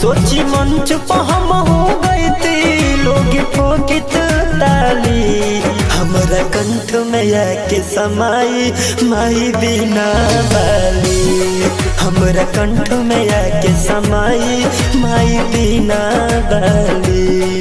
सोची मंच पर हम हो गई थी लोग ठोकित ताली हमरा कंठ में आके समाई माई बिना बाली हमरा कंठ में आके समाई माई बिना बाली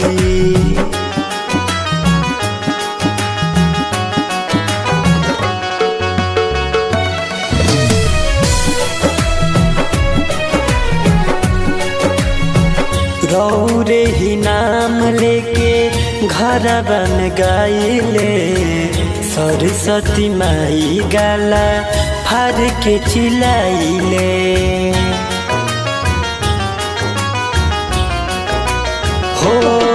रौरे ही नाम लेके घर बन गाइले सरस्वती माई गाला फार के चिलाइले हो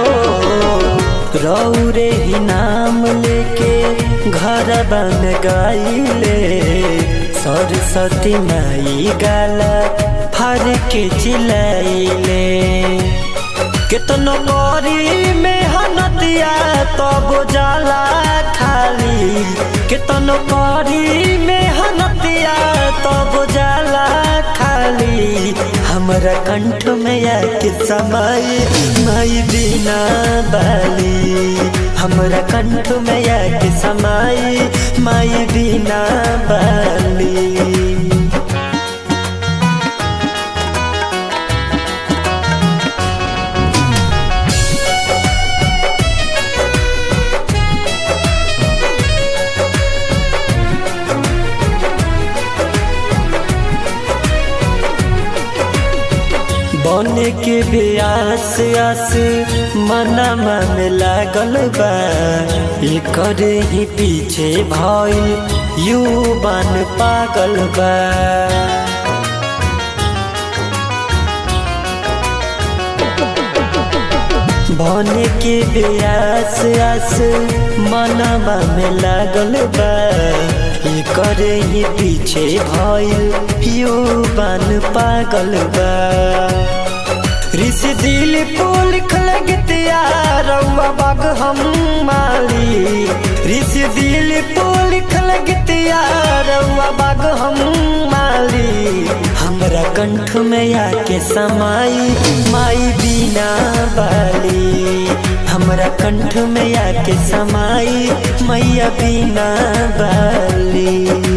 रौरे ही नाम लेके घर बन गाइले सरस्वती माई गाला फार के चिलाइले कितनो करी मेहनतिया तब जाला खाली कितनो करी मेहनतिया तब जाला खाली हमरा कंठ में आके समाई माई बिना बाली हमरा कंठ में आके समाई माई बिना बाली बने के ब्यास आस मनमा में लागल बा एकर ही पीछे भइल युवान पागल बा बने के ब्यास आस मनमा में लागल बा एकर ही पीछे भइल युवान पागल बा ऋषि दिल को लिखल गीतिया रउआ बाग हम माली ऋषि दिल को लिखल गीतिया रउआ बाग हम माली हमरा कंठ में आके समाई माई बिना बाली हमरा कंठ में आके समाई मैया बिना बाली